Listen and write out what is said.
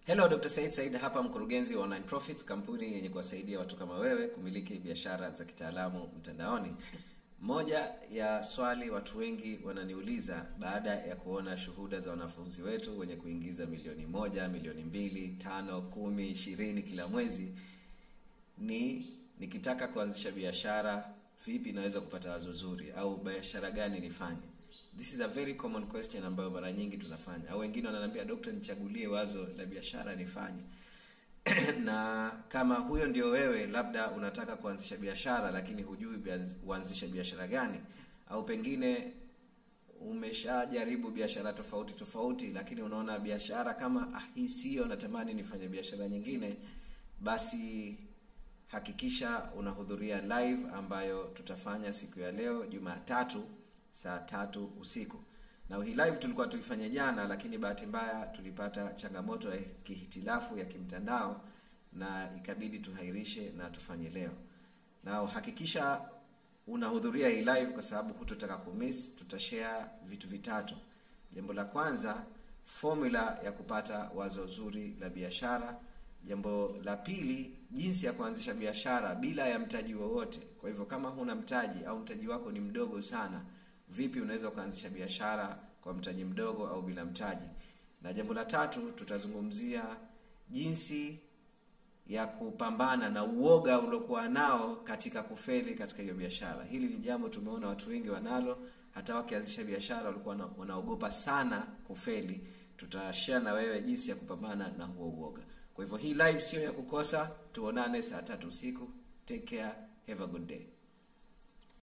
Hello, Dr. Said Said hapa, mkurugenzi wa Online Profits, kampuni yenye kuwasaidia watu kama wewe kumiliki biashara za kitaalamu mtandaoni. Moja ya swali watu wengi wananiuliza baada ya kuona shuhuda za wanafunzi wetu wenye kuingiza milioni moja, milioni mbili, tano, kumi, ishirini kila mwezi ni nikitaka kuanzisha biashara vipi naweza kupata wazo zuri au biashara gani nifanye this is a very common question ambayo mara nyingi tunafanya au wengine wananiambia dokta nichagulie wazo la biashara nifanye na kama huyo ndio wewe labda unataka kuanzisha biashara lakini hujui bianz- uanzishe biashara gani au pengine umeshajaribu biashara tofauti tofauti lakini unaona biashara kama ah, hii sio natamani nifanye biashara nyingine basi hakikisha unahudhuria live ambayo tutafanya siku ya leo jumatatu saa tatu usiku na hii live tulikuwa tuifanye jana lakini bahati mbaya tulipata changamoto ya kihitilafu ya kimtandao na ikabidi tuhairishe na tufanye leo na hakikisha unahudhuria hii live kwa sababu hutotaka kumiss tutashare vitu vitatu jambo la kwanza formula ya kupata wazo zuri la biashara jambo la pili jinsi ya kuanzisha biashara bila ya mtaji wowote kwa hivyo kama huna mtaji au mtaji wako ni mdogo sana vipi unaweza ukaanzisha biashara kwa mtaji mdogo au bila mtaji na jambo la tatu tutazungumzia jinsi ya kupambana na uoga uliokuwa nao katika kufeli katika hiyo biashara hili ni jambo tumeona watu wengi wanalo hata wakianzisha biashara walikuwa wana- wanaogopa sana kufeli tutashare na wewe jinsi ya kupambana na huo uoga kwa hivyo hii live sio ya kukosa tuonane saa tatu usiku take care have a good day